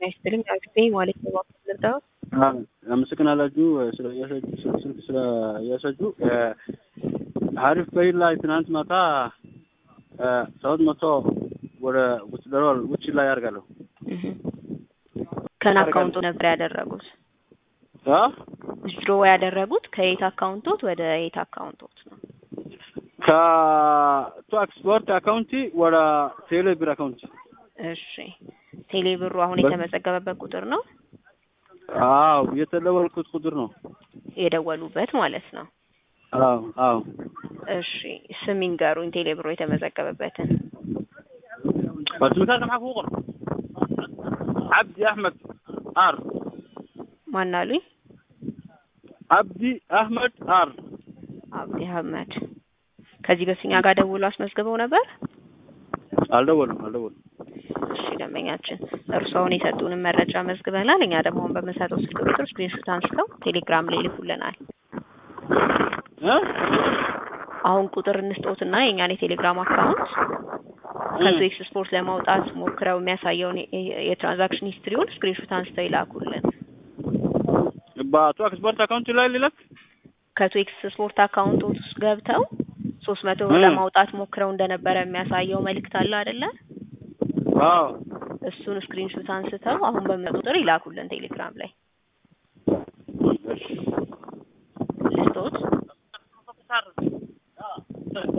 ይስጥልኝ አክስቴ ማለት ነው ልርዳው አመሰግናላችሁ ስለ ስልክ ስለ እያሳጁ ሀሪፍ በይል ላይ ትናንት ማታ ሰባት መቶ ወደ ውጭ ደሮል ውጭ ላይ ያደርጋለሁ ከን አካውንቱ ነበር ያደረጉት አ ዊዝድሮ ያደረጉት ከየት አካውንቶት ወደ የት አካውንቶት ነው? ከቱ ኤክስፖርት አካውንቲ ወደ ቴሌ ብር አካውንት እሺ ቴሌ ብሩ አሁን የተመዘገበበት ቁጥር ነው አዎ የተደወልኩት ቁጥር ነው የደወሉበት ማለት ነው። አዎ አዎ እሺ ስም ይንገሩኝ ቴሌ ብሩ የተመዘገበበትን። በስምታት ማሐ ቁጥር አብዲ አህመድ አር ማን አሉኝ? አብዲ አህመድ አር አብዲ አህመድ ከዚህ በፊት እኛ ጋር ደውሎ አስመዝግበው ነበር? አልደወልም አልደወልም። እሺ ደንበኛችን እርስዎ አሁን የሰጡንን መረጃ መዝግበናል። እኛ ደግሞ አሁን በምንሰጠው ስልክ ቁጥር ስክሪንሾት አንስተው ቴሌግራም ላይ ይልኩልናል። እ አሁን ቁጥር እንስጦትና የእኛን የቴሌግራም አካውንት ከቱ ኤክስ ስፖርት ለማውጣት ሞክረው የሚያሳየውን የ- የትራንዛክሽን ሂስትሪውን ስክሪንሾት አንስተው ይላኩልን። በቱ ኤክስፖርት አካውንት ላይ ሊለክ ከቱ ኤክስ ስፖርት አካውንቶት ውስጥ ገብተው ሶስት መቶ እ ለማውጣት ሞክረው እንደነበረ የሚያሳየው መልእክት አለ አይደለ? አዎ እሱን ስክሪንሾት አንስተው አሁን በምን ቁጥር ይላኩልን ቴሌግራም ላይ እሺ ልስጦት